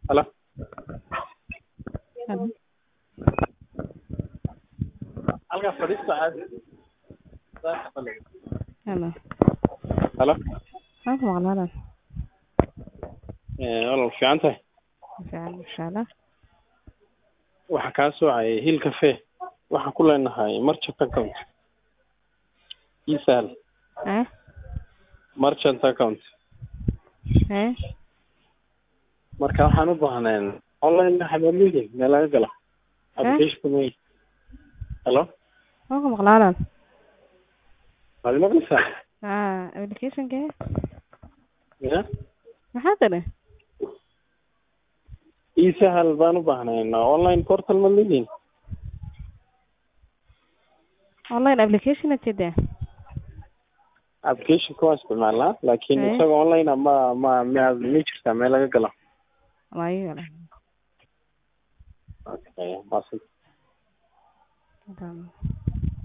Halo. Halo. Halkaas fadhiista caadi. Halo. Halo. Waan ku maqlaa walaal. Ee walaal fiican tahay. Fiican insha Allah. Waxaa kaa soocay Hill Cafe. Waxaan ku leenahay merchant account. Ii sahal. Eh? Merchant account. Eh? Marka waxaan u baahneen online xabaaliga meel laga gala. Application way. Halo. Waan ku maqlaa walaal. Waad maqlaysaa? Ah, application-kee? Ya. Maxaa tiri? Ii sahal baan u baahneen online portal ma leediin. Online application aad jeedaa? Application waa isticmaalnaa laakiin Eh. isaga online ah ma ma ma ma jirtaa meel laga gala. Waayo walaal. Okay, awesome. Hadaan-